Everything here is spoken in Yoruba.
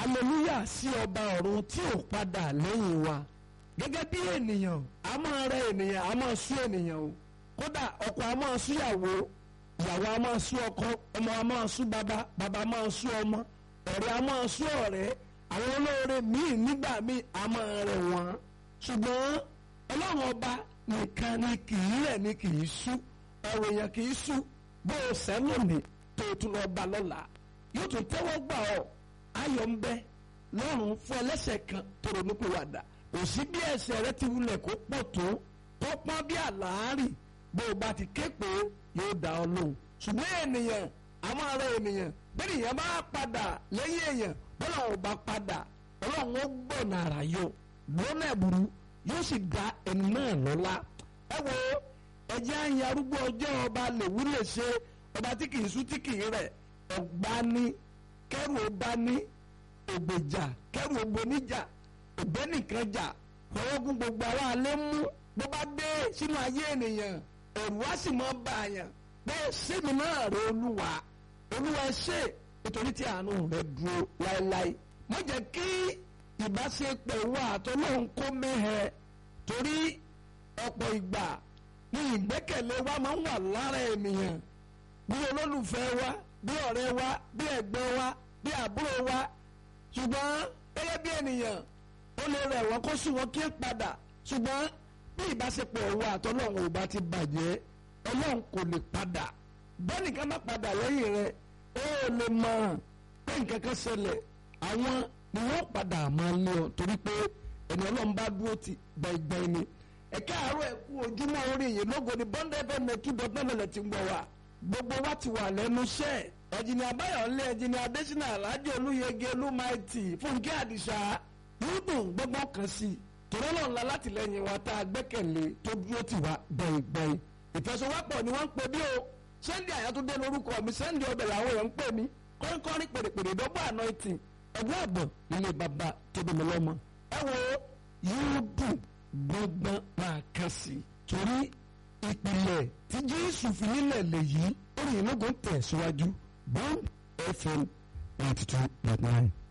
hallelujah sí ọba ọ̀run tí ò padà lẹ́yìn wa gẹ́gẹ́ bí ènìyàn a máa rẹ ènìyàn a máa sú ènìyàn o kódà ọkọ a máa sú ìyàwó ìyàwó a máa sú ọkọ ọmọ a máa sú bàbá bàbá a máa sú ọmọ ọ̀rẹ́ a máa sú ọ̀rẹ́ àwọn olóore míì nígbà míì a máa rẹ̀ wọ́n ṣùgbọ́n ọlọ́run ọba nìkan ni kì í rẹ̀ ni kì í sú ọ̀rọ̀ èèyàn kì í sú bó o sẹ́ lónìí tó o tún lọ bá lọ́la yóò tún tẹ́wọ́ gbà ọ́ ayọ̀ ń bẹ lọ́rùn fún ẹlẹ́ṣẹ̀ kan tó ronú pé wàdà kò sí bí ẹ̀ṣẹ̀ rẹ ti wulẹ̀ kó pọ̀ tó tó pọ́n bí àlàárì bó o bá ti ké pé yóò dá ọ lóhùn ṣùgbọ́n ènìyàn àwọn ará ènìyàn bẹ́ẹ̀ nìyẹn bá padà lẹ́yìn èèyàn bọ́lá ò bá padà ọlọ́run ó gbọ̀nà àrà yọ lọ́nà ẹ̀bùrú yóò sì dá ẹni náà lọ́lá ẹ wo ẹjẹ́ àyìn arúgbó ọjọ́ ọba lèwú lè ṣe ọba tí kì í sú tí kì í rẹ̀ ọ̀gbani kẹrù ọba ní ògbèjà kẹrù ògbóníjà ògbẹ́nìkan jà fọwọ́gún gbogbo ara alẹ́ mú bó bá dé sínú ayé ènìyàn ẹ̀rù wá sì mọ́ bá àyàn bẹ́ẹ̀ sẹ́mi náà rẹ olúwa olúwa ẹ ṣé nítorí tí àánú rẹ dúró láéláé má jẹ́ kí ìbáṣepọ̀ wa àtọ́lọ́hún kó mẹ́hẹ torí ọ̀pọ̀ ìgbà ní ìgbẹ́kẹ̀lé wa máa ń wà lára ènìyàn bí olólùfẹ́ wa bí ọ̀rẹ́ wa bí ẹ̀gbọ́n wa bí àbúrò wa ṣùgbọ́n gẹ́gẹ́ bí ènìyàn ó lè rẹ̀ wọ́n kó sùn wọ́n kí ẹ padà ṣùgbọ́n bí ìbáṣepọ̀ wa àtọ́lọ́hún ò bá ti bàjẹ́ ọlọ́run kò lè padà bẹ́ẹ̀ nìkan má padà lẹ́yìn rẹ̀ ó lè mọ̀ pé nǹkan kan ṣẹlẹ̀ àwọn ni wọ́n padà máa lé ọ torí pé ẹni ọlọ́run bá dúró ti gbẹ̀gbẹ̀ ni ẹ̀ka àárọ̀ ẹ̀kú ojúmọ́ orí yìí lógo ni bọ́ńdẹ́ fẹ́ mẹ́tú dọ́gbẹ́mẹ́lẹ̀ ti ń gbọ́ wa gbogbo wa ti wà lẹ́nu iṣẹ́ ẹ̀jìnì àbáyọ̀lé ẹ̀jìnì adésínà alájọ olúyẹgẹ olúmaìtì fúnkẹ́ àdìsá yúdùn gbọ́gbọ́n kan sí i tòrọ́ náà ńlá látìlẹ́yìn wa tá a gbẹ́kẹ̀lé tó dúró tì wá gbẹ̀ngbẹ̀ng ìfẹsọ̀wọ́pọ̀ ni wọ́n ń pè bí o sẹ́ndì àyàtúndé lórúkọ mi sẹ́ndì ọbẹ̀ làwọn èèyàn ń pè mí kọ́ńkọ́rín pèrèpèrè dọ́gbọ́ anointing ẹ̀gbọ́n àbọ̀ nílé bàbá tó bí mi lọ́mọ ẹ wo yóò dùn gbọ́ngbọ́n máa kàn sí i torí ìpìlẹ̀ tí jésù fi nílẹ̀ lèyí ó rìn lógún tẹ̀ síwájú bond fm ninety two point nine.